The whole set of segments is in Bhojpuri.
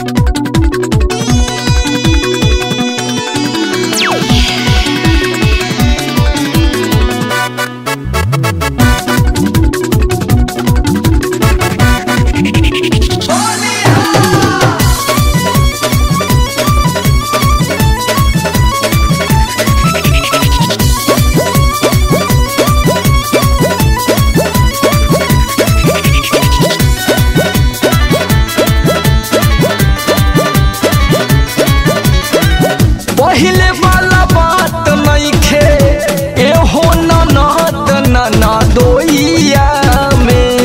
पहिले वाला बात नइखे एहो ननद नना दोइया में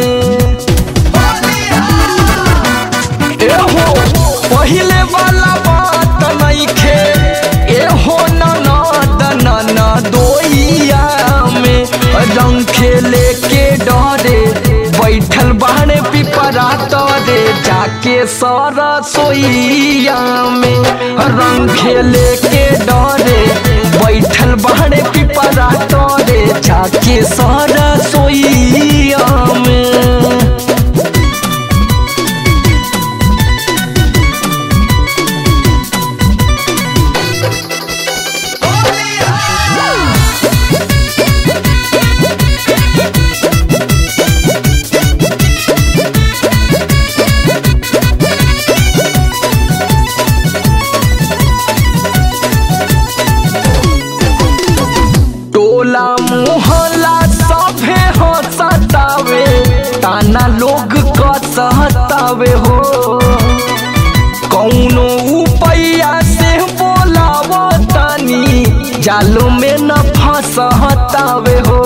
एहो पहिले वाला बात नइखे एहो ननद नना दोइया में रंग खेले के डरे बैठल बाहने पिपरा तरे जाके सारा सोइया में रंग खेले के डरे बैठल बाहने पिपरा तरे जाके सारा सोइया में टोला मोहल्ला सभे हो सतावे ताना लोग कसहतावे हो कौनो उपैया से बोलाव तानी जालो में न फंसहतावे हो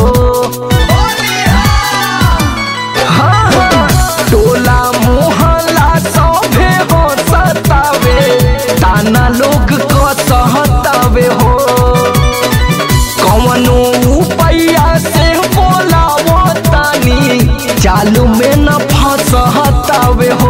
हाँ, हाँ, टोला मोहल्ला सभे हो सतावे ताना लोग कसहतावे हो कवनो उपैया से बोलावो तानी चालू में न फंसहतावे हो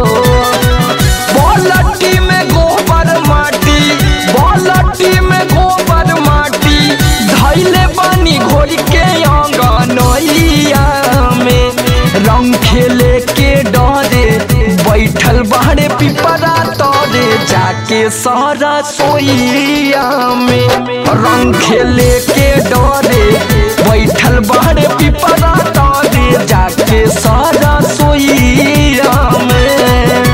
बोलटी में गोबर माटी बोलटी में गोबर माटी धैले बानी घोर के अंगनैया में रंग खेले के डरे बैठल बाहरे पिपरा तरे जाके सारा सोइया में रंग खेले के डरे बैठल बाहरे पिपरा तरे जाके सारा सोइया में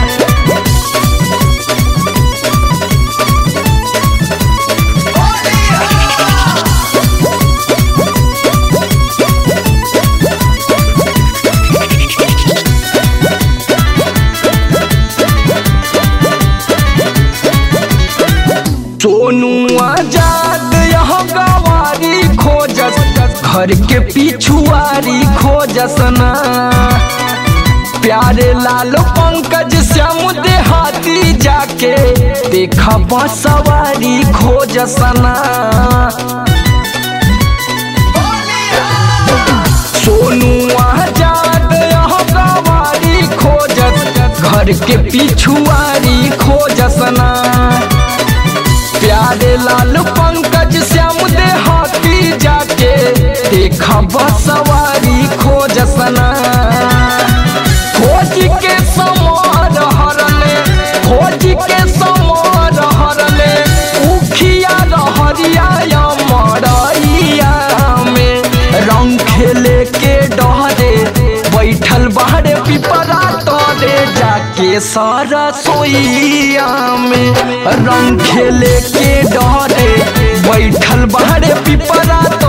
सोनू आजाद यह गवारी खोजस घर के पिछुआरी खोजस ना प्यारे लाल पंकज श्याम देहाती जाके देखा सवारी खोजस ना सोनू आजाद यह गवारी खोजस घर के पिछुआरी खोजस ना प्यारे लाल पंकज श्याम देहाती जाके देखा सवारी खोजसना खोज के समार हरले खोज के समार हरले उखिया रहरिया मरैया में रंग खेले के डरे बैठल बाहरे पिपरा तरे जाके सारा सोइया में रंग खेले के डरे बैठल बाहरे पिपरा